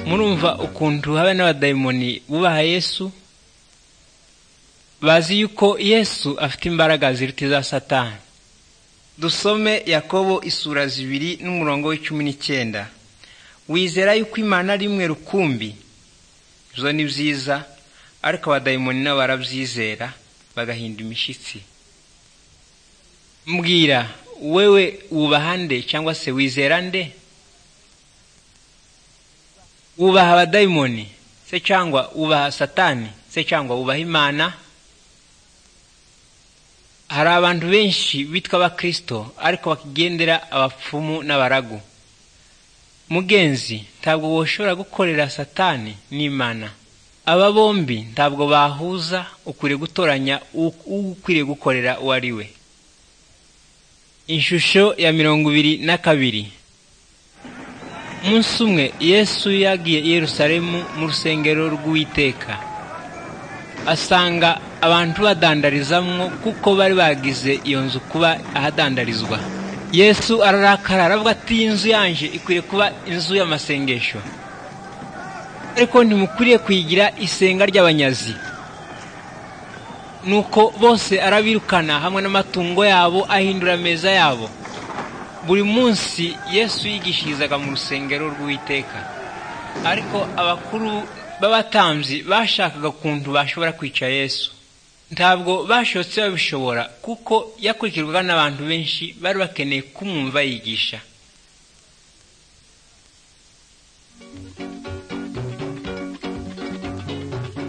murumva ukuntu habe n'abadayimoni bubaha yesu bazi yuko yesu afite imbaraga ziruta iza satani dusome yakobo isura zibiri n'umurongo w'icumi n'icyenda wizera yuko imana ari imwe rukumbi ibyo ni byiza ariko abadayimoni nabo barabyizera bagahinda imishyitsi mbwira wewe wubaha nde cyangwa se wizera nde wubaha abadayimoni se cyangwa wubaha satani se cyangwa wubaha imana hari abantu benshi bitwa abakirisito ariko bakigendera abapfumu n'abaragu mugenzi ntabwo woshobora gukorera satani n'imana aba bombi ntabwo bahuza ukwiriye gutoranya uwo ukwiriye gukorera uwo ari we ishusho ya mirongo ibiri na kabiri umunsi umwe yesu yagiye i Yerusalemu mu rusengero rw'uwiteka asanga abantu badandarizamwo kuko bari bagize iyo nzu kuba ahadandarizwa yesu ararakara aravuga ati iyi nzu yanje ikwiye kuba inzu y'amasengesho ariko ntimukwiriye kuyigira isenga ry'abanyazi nuko bose arabirukana hamwe n'amatungo yabo ahindura ameza yabo buri munsi yesu yigishirizaga mu rusengero rw'uwiteka ariko abakuru b'abatambyi bashakaga ukuntu bashobora kwica yesu ntabwo bashobotse babishobora kuko yakurikirwaga n'abantu benshi bari bakeneye kumwumva yigisha